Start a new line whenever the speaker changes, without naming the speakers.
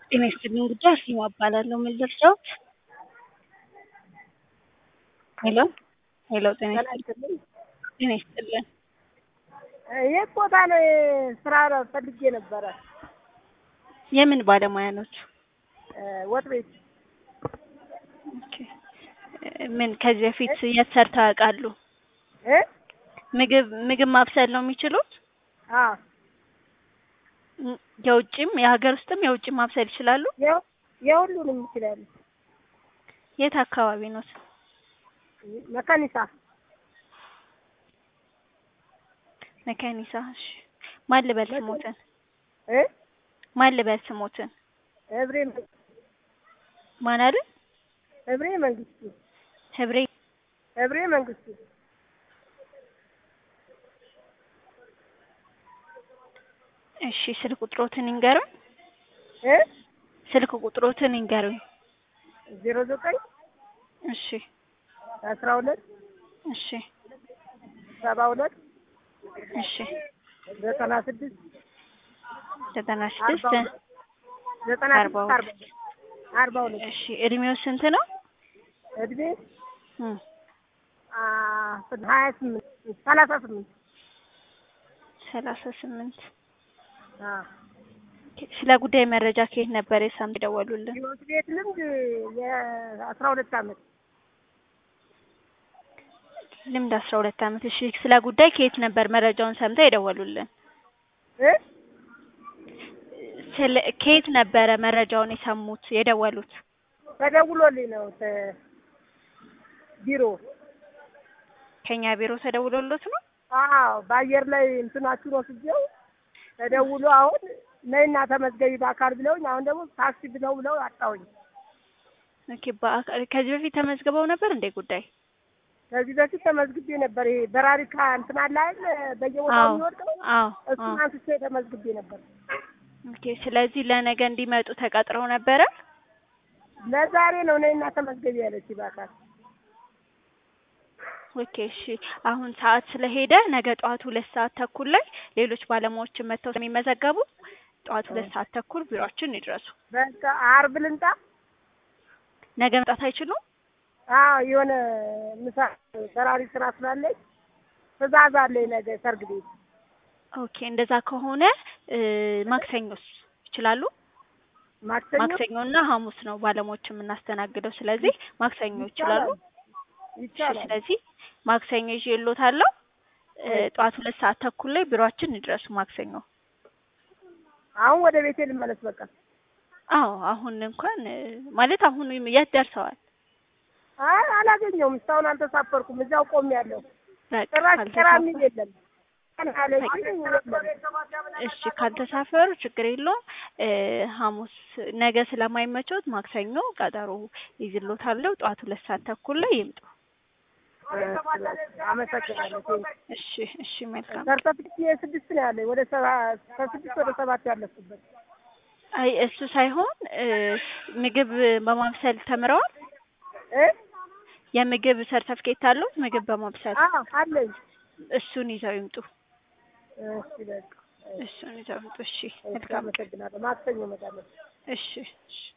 ጤና ይስጥልኝ ጉዳይ አርሴማ እባላለሁ። ምን ልርዳዎት? ሄሎ ሄሎ፣ ጤና ይስጥልኝ። ጤና ይስጥልን።
የት ቦታ ነው ስራ ፈልጌ ነበረ?
የምን ባለሙያ ኖት?
ወጥ ቤት።
ኦኬ። ምን ከዚህ በፊት የት ሰርተው ያውቃሉ?
እ
ምግብ ምግብ ማብሰል ነው የሚችሉት?
አዎ
ም- የውጭም የሀገር ውስጥም የውጭም ማብሰል ይችላሉ?
የሁ- የሁሉንም ይችላሉ።
የት አካባቢ ኖት?
መካኒሳ
መካኒሳ። እሺ። ማን ልበል ስሞትን?
እ
ማን ልበል ስሞትን?
ህብሬ መንግስቱ
ማን አለ?
ህብሬ መንግስቱ
ህብሬ
ህብሬ መንግስቱ
እሺ። ስልክ ቁጥሮትን ይንገሩኝ።
እ
ስልክ ቁጥሮትን ይንገሩኝ።
ዜሮ ዘጠኝ
እሺ
አስራ ሁለት
እሺ
ሰባ ሁለት
እሺ።
ዘጠና ስድስት
ዘጠና
አርባ
ስድስት
ሁለት ዘጠና
አርባ
ስድስት
ሁለት
አርባ አርባ ሁለት
እሺ። እድሜው ስንት ነው?
እድሜ
እም፣
አ ሀያ ስምንት ሰላሳ ስምንት
ሰላሳ ስምንት
አዎ
ስለ ጉዳይ መረጃ ከየት ነበር የሳም የደወሉልን?
የወጥ ቤት ልምድ የአስራ ሁለት አመት
ልምድ አስራ ሁለት አመት። እሺ ስለ ጉዳይ ከየት ነበር መረጃውን ሰምተው የደወሉልን?
እ
ስለ ከየት ነበረ መረጃውን የሰሙት የደወሉት?
ተደውሎልኝ ነው ተ- ቢሮ
ከኛ ቢሮ ተደውሎሎት ነው?
አዎ በአየር ላይ እንትናችሁን ወስጄው ተደውሎ አሁን ነይና ተመዝገቢ በአካል ብለውኝ አሁን ደግሞ ታክሲ ብለው ብለው አጣሁኝ።
ኦኬ። በአካል ከዚህ በፊት ተመዝግበው ነበር እንዴ ጉዳይ?
ከዚህ በፊት ተመዝግቤ ነበር። ይሄ በራሪካ እንትን አለ አይደል በየቦታው
አዎ
የሚወድቀው
አዎ
እሱን
አዎ።
አንስቼ ተመዝግቤ ነበር።
ኦኬ። ስለዚህ ለነገ እንዲመጡ ተቀጥረው ነበረ?
ለዛሬ ነው ነይና ተመዝገቢ ያለች በአካል
ኦኬ እሺ። አሁን ሰዓት ስለሄደ ነገ ጠዋት ሁለት ሰዓት ተኩል ላይ ሌሎች ባለሙያዎችን መጥተው ስለሚመዘገቡ ጠዋት ሁለት ሰዓት ተኩል ቢሮአችን ይድረሱ።
በቃ አርብ ልምጣ።
ነገ መምጣት አይችሉም?
አዎ የሆነ ምሳ በራሪ ስራ ስላለኝ ትእዛዝ አለኝ ነገ ሰርግ ቤት
ኦኬ እንደዛ ከሆነ እ ማክሰኞስ ይችላሉ?
ማክሰኞ
ማክሰኞና ሐሙስ ነው ባለሙያዎች የምናስተናግደው። ስለዚህ ማክሰኞ ይችላሉ? እሺ፣
ይቻላል።
ስለዚህ ማክሰኞ ይዤልዎታለሁ። እ ጠዋት ሁለት ሰዓት ተኩል ላይ ቢሮአችን ይድረሱ ማክሰኞ።
አሁን ወደ ቤቴ ልመለስ በቃ።
አዎ አሁን እንኳን እ ማለት አሁን የት ደርሰዋል?
አይ አላገኘውም፣ እስካሁን አልተሳፈርኩም። እዚያው ቆሜያለሁ።
በቃ
ጭራሽ ጭራ
ካልተሳፈሩ
የሚል የለም። ቀን አለኝ የለም።
እሺ ካልተሳፈሩ ችግር የለውም። እ ሐሙስ ነገ ስለማይመቸውት ማክሰኞ ቀጠሮ ይዝሎታለሁ። ጠዋት ሁለት ሰዓት ተኩል ላይ ይምጡ።
አመሰግናለሁ።
እሺ እሺ መልካም።
ሰርተፊኬት የስድስት ነው ያለኝ ወደ ሰባ ከስድስት ወደ ሰባት ያለፍኩበት
አይ እሱ ሳይሆን እ ምግብ በማብሰል ተምረዋል?
እ
የምግብ ሰርተፍኬት አሉት? ምግብ በማብሰል
አዎ አለኝ።
እሱን ይዘው ይምጡ።
እሺ በቃ
እሱን ይዘው ይምጡ። እሺ
እሺ፣
መልካም።
አመሰግናለሁ። ማክሰኞ እመጣለሁ።
እሺ እሺ